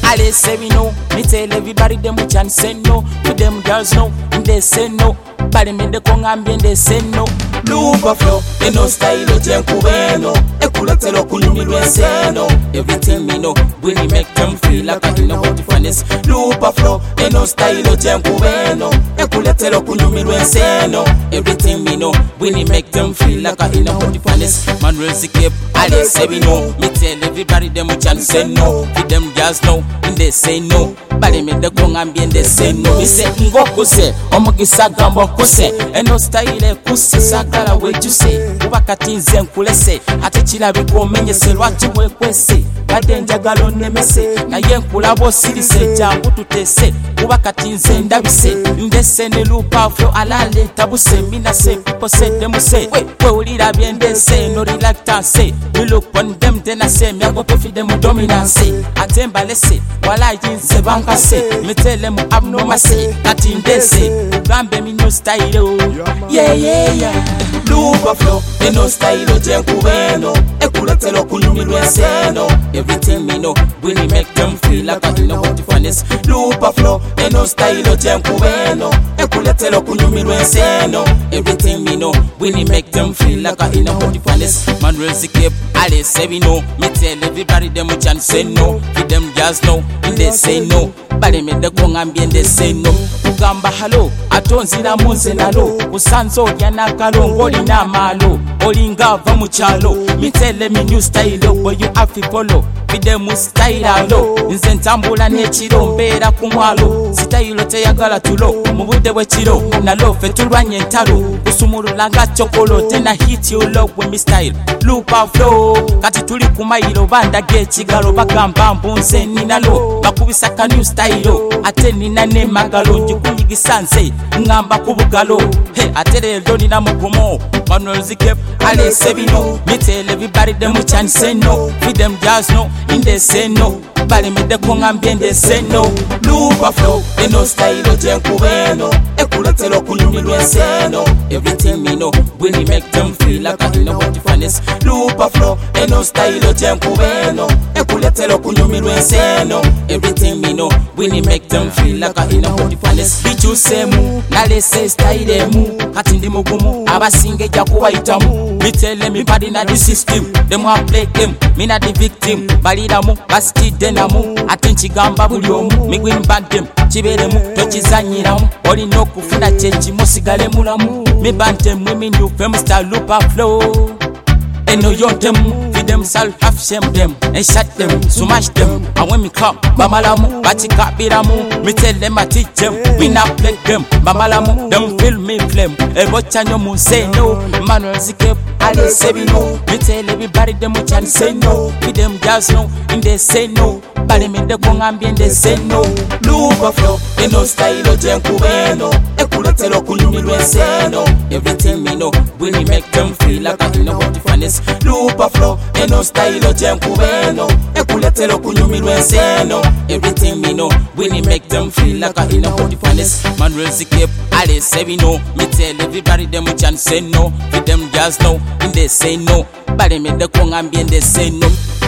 alese bino me tell everybody them which and say no to them girls no and they say no balemedeko ngambye they say no luva flow eno style gyenkubeno ekuletera okunyumirwa enseeno everything me know really make them feel like I know what the fun is luva flow eno style gyenkubeno ekuletera okunyumirwa enseeno everything me know really make them feel like I know what the fun is Manuel Zikip alese bino me tell everybody them which and say no to them girls no and they say no balemedeko ngambye they say no ise ngokuze omugisa gamba okuse eno style ekuse sagala wejuse kuba kati nze nkulese ate kirabika omenyese lwaki bwekwese badde njagala onemese naye nkulaba osirise jangu tutese kuba kati nze ndabise ndese ne lupaflo alaleeta buse minase piposeddemuse wewulira byendese no reluctance you look on them then I say myago pefide mu dominance ate mbalese walayinze bankase mitele mu abnomase kati ndese ugambe minyo style yeah yeah yeah luva flow eno style gyenkubeno ekuletera okunyumirwa enseeno everything me know really make them feel like I know what the fun is luva flow eno style gyenkubeno ekuletera okunyumirwa enseeno everything me know really make them feel like I know what the fun is Manuel Zikip alese bino me tell everybody them which and say no to them girls no and they say no balemedeko ngambye they say no kugamba halo ate onziramu nze nalo kusanze olya n'akalo ng'olina amaalo olinga ava mu kyalo mitele mi new style bwe you have to follow bide mu style alo nze ntambula n'ekiro mbeera ku mwalo sitayiro teyagala tulo mu budde bw'ekiro nalo ffe tulwanya entalo kusumulula nga chokolo tena hit you low with me style lupa flow kati tuli ku mayiro bandaga ekigalo bagamba mbu nze ninalo bakubisa ka new style ate nina n'emagalo njikunyigisa nze ngamba ku bugalo he ate leero nina mugumu manuel zikep alese bino mitele everybody them which and say no feed them just no in they say no balemedeko ngambye ndese no lupa flow eno style gyenkubeno ekuletera okunyumirwa enseeno everything me know really make them feel like I know what the fun is lupa flow eno style gyenkubeno ekuletera okunyumirwa enseeno everything me know really make them feel like I know what the fun is bikyusemu nalese style emu kati ndi mugumu abasinga ejja kubayitamu mitele mibadi na the system them have play game mina the victim baliramu basitidde namu ate nkigamba buli omu migwin bandem kibeeremu tokizanyiramu olina okufuna kyekimu osigale mulamu mibantemu eminyuve mustar lupa flow eno yontemu feed them self have shame them and shut them smash them and when me come bamalamu bakikabiramu me tell them I teach them we not play them bamalamu them feel me flame ebochanyo mu say no manuel zikep ali say bino me tell everybody them which and say no feed them girls no and they say no balemedeko ngambye nde say no luva flow eno style gyenkubeno ekuletera okunyumirwa enseeno everything me know really make them feel like I know what the fun is lupa flow eno style gyenkubeno ekuletera okunyumirwa enseeno everything me know really make them feel like I know what the fun is Manuel Zikip alese bino me tell everybody them which and say no for them girls no and they say no balemedeko ngambye nde say no